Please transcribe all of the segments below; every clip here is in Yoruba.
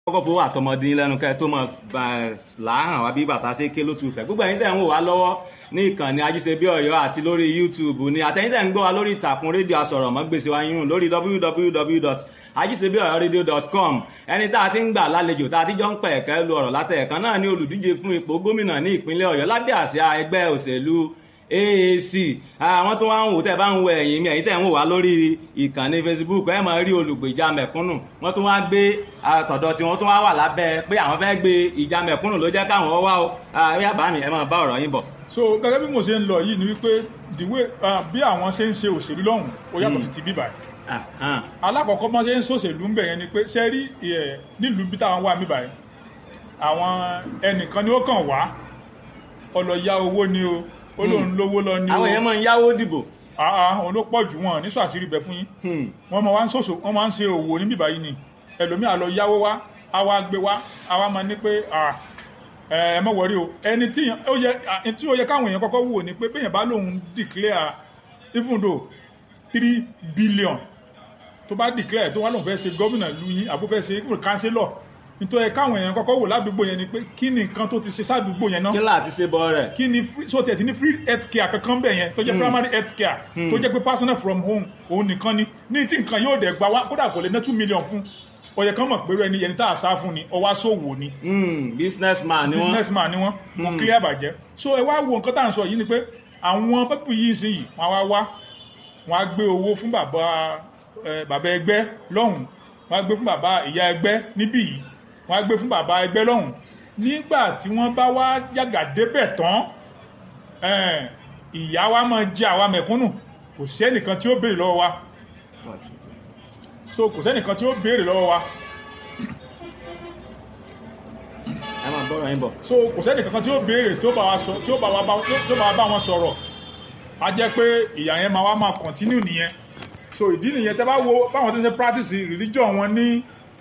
kọ́kọ́ fowó àtọmọdín lẹ́nu kẹ́ tó mọ̀ láhàn wá bí bàtà ṣe ké ló tu fẹ́ gbogbo ẹ̀yin tẹ̀ ń wò wá lọ́wọ́ ní ìkànnì ajíṣebí ọ̀yọ́ àti lórí youtube ni àtẹ̀yin tẹ̀ ń gbọ́ wá lórí ìtàkùn rédíò asọ̀rọ̀mọ́gbèsè wa yín lórí www.ajíṣebíọ̀yọ́radio.com ẹni tá a ti ń gbà lálejò tá a ti jọ ń pẹ̀ ẹ̀kẹ́ lu ọ̀rọ̀ látẹ̀ẹ̀kan náà ní olùdíje fún ipò gómìnà ní ìpínlẹ̀ ọ̀yọ́ lábẹ́ àsíá ẹgbẹ́ òṣèlú AAC àwọn tó wá ń wò tẹ́ bá ń wo ẹ̀yìn mi ẹ̀yìn tẹ́ ń wò wá lórí ìkànnì Facebook ẹ máa rí olùgbèjà mẹ̀kúnnù wọ́n tún wá gbé àtọ̀dọ̀ tí wọ́n tún wá wà lábẹ́ pé àwọn fẹ́ gbé ìjà mẹ̀kúnnù ló jẹ́ káwọn wá o ẹ bá mi ẹ máa bá ọ̀rọ̀ yín bọ̀. so gẹ́gẹ́ bí mo ṣe ń lọ yìí ni wípé the way bí àwọn ṣe ń ṣe òṣèlú lọ́hùn ó yàtọ̀ sí ti bíbà alákọ̀ọ́kọ́ bọ́n ṣe ń ṣòṣèlú ń bẹ̀ yẹn ni pé ṣe rí nílùú bí táwọn wà bíbà yẹn àwọn ẹnìkan ni ó kàn wá ọlọ́ya owó ni o ó lóun lówó lọ ní o. àwọn èèyàn máa ń yáwó dìbò. àà òun ló pọ̀ jù wọn ní sàṣírí bẹ fún yín. wọ́n máa ń ṣòṣò wọ́n máa ń ṣe òwò níbí báyìí ni ẹlòmíà lọ yáwó wá á wá gbé wá á wá máa ní pé ẹ mọ̀ wọ́rí o ẹni tí ó yẹ káwọn èèyàn kọ́kọ́ wò ni pé bẹ́yẹn bá lóun declare even though three billion tó bá declare tó wá lóun fẹ́ ṣe gómìnà lu yín àbó fẹ́ ṣe even councillor nítorí káwọn èèyàn kọ́kọ́ wò ládùúgbò yẹn ni pé kí ni nǹkan tó ti ṣe sádùúgbò yẹn náà. kí láti ṣe bọ rẹ. kí ni so tiẹ̀ ti ní free health care kankan bẹ̀ yẹn tó jẹ́ primary health care tó jẹ́ pé personal from home òun nìkan ni ní tí nǹkan yóò dẹ̀ gba wá kódà kò lè ná two million fún ọ̀yẹ̀ kan mọ̀ pé ẹni yẹn tá a sá fún ni ọwá sòwò ni. business man ni wọ́n business man ni wọ́n wọ́n clear bàjẹ́ so ẹ wá wo nǹkan tá à ń sọ yìí ni pé àwọn pẹ́pù yìí sí yìí wọ́n á wá wọ́n á gbé owó fún bàbá bàbá ẹgbẹ́ lọ́hùn wọ́n á gbé fún bàbá ìyá ẹgbẹ́ níbí yìí wọ́n á gbé fún bàbá ẹgbẹ́ lọ́hùn nígbà tí wọ́n bá wá yàgà débẹ̀ tán ìyá wa máa jẹ àwa mẹ̀kúnnù kò sẹ́nìkan tí ó béèrè lọ́wọ́ wa so kò sẹ́nìkan tí ó béèrè lọ́wọ́ wa ẹ máa bọ́rọ̀ yín bọ̀. so kò sẹ́nìkan tí ó béèrè tí ó bá wa sọ tí ó bá wa bá wọn sọ̀rọ̀ a jẹ́ pé ìyá yẹn máa wá máa continue nìyẹn so ìdí nìyẹn tẹ́ bá wo báwọn tó ń ṣe practice religion wọn ní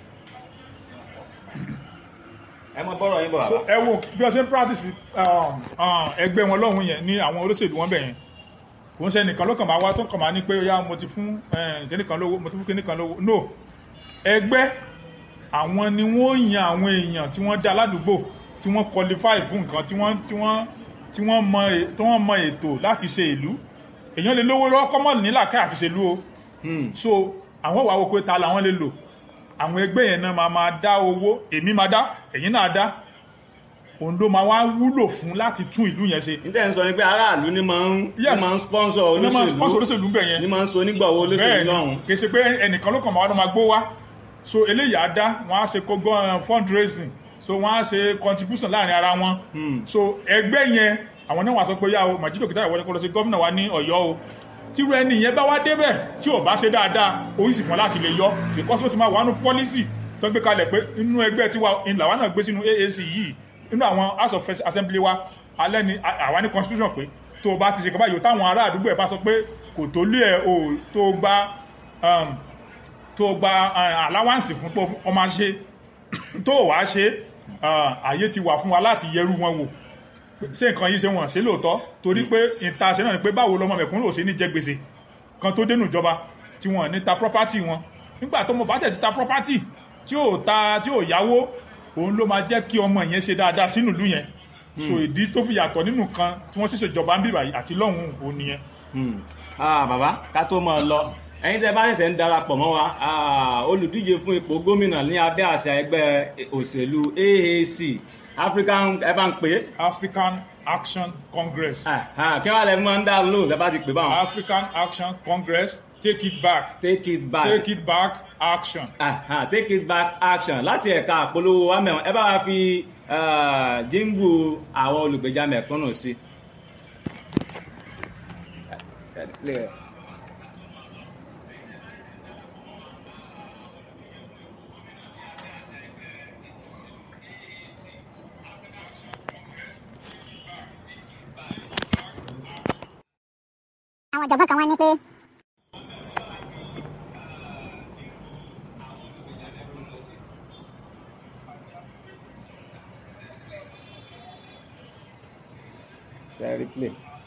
ẹ mọ bọ́rọ̀ yín bọ̀ so ẹ wo bí wọ́n ṣe ń practice ẹgbẹ́ wọn lọ́hùn yẹn ní àwọn olóṣèlú wọn bẹ̀ yẹn kò ń ṣe nìkan ló kàn máa wá tó kàn máa ní pé ya mo ti fún kíníkan lówó mo ti fún kíníkan lówó no ẹgbẹ́ àwọn ni wọ́n yan àwọn èèyàn tí wọ́n dá ládùúgbò tí wọ́n qualify fún nǹkan tí wọ́n tí wọ́n tí wọ́n mọ tí wọ́n mọ ètò láti ṣe ìlú èèyàn lè lówó lọ́wọ́ kọ́mọ̀ nílà ká àti ṣèlú o so àwọn wàá wo pé ta làwọn lè lò àwọn ẹgbẹ́ yẹn náà máa máa dá owó èmi máa dá ẹ̀yin náà dá òun ló máa wá wúlò fún láti tún ìlú yẹn ṣe. níta ń sọ ni pé aráàlú ni máa ń ni máa ń sponsor olóṣèlú ni máa ń sponsor olóṣèlú bẹ̀ yẹn ni máa ń so onígbàwó olóṣèlú lọ́hùn. kì í ṣe pé ẹnìkan ló kàn máa wá ló máa gbó wá so eléyìí á dá wọn á ṣe kógó fundraising so wọn á ṣe contribution láàrin ara wọn so ẹgbẹ́ yẹn àwọn náà wà sọ pé yá o màjídò kìtà ìwọlé kó lọ sí gómìnà wa ní Ọ̀yọ́ o tíru ẹni yẹn bá wá débẹ̀ tí ò bá ṣe dáadáa oríṣi fún láti lè yọ because ó ti máa wà nù policy tó gbé kalẹ̀ pé inú ẹgbẹ́ tiwa ìlàwà náà gbé sínú AAC yìí inú àwọn house of assembly wa alẹ́ ni àwa ní constitution pé tó o bá ti ṣe kaba yòó táwọn ará àdúgbò ẹ̀ bá sọ pé kò tó lé ẹ̀ o tó gba tó gba allowance fún pé ọmọ ṣe tó wàá ṣe àyè ti wà fún wa láti yẹrù wọn wò ṣé nǹkan yìí ṣe wọ́n ṣe lóòótọ́ torí pé ìta ṣe náà ni pé báwo lọmọ mẹ̀kúnrò ò ṣe ní jẹ gbèsè kan tó dénú ìjọba tí wọ́n ní ta property wọn nígbà tó mọ̀ bá tẹ̀ ti ta property tí ò ta tí ò yáwó òun ló máa jẹ́ kí ọmọ yẹn ṣe dáadáa sínú ìlú yẹn so ìdí tó fi yàtọ̀ nínú kan tí wọ́n sì ṣèjọba ń bíbà àti lọ́hùn òun nìyẹn. bàbá ká tó máa lọ ẹ̀yin tẹ́ bá ṣẹ̀ṣẹ̀ ń darapọ̀ mọ́ wa olùdíje fún ipò gómìnà ní abẹ́ àṣà ẹgbẹ́ òṣèlú AAC African ẹ bá ń pè é. African Action Congress. kí wàá lẹ máa ń dá lóhùn lẹ bá ti pè báwọn. African Action Congress take it back. take it back. take it back action. Aha, take it back action láti ẹ̀ka àpolówó wa mẹ́wọ̀n ẹ bá wa fi jíǹgù àwọn olùgbèjà mẹ̀kúnnù sí. àwọn ìjọba kan wá ní pé Share replay.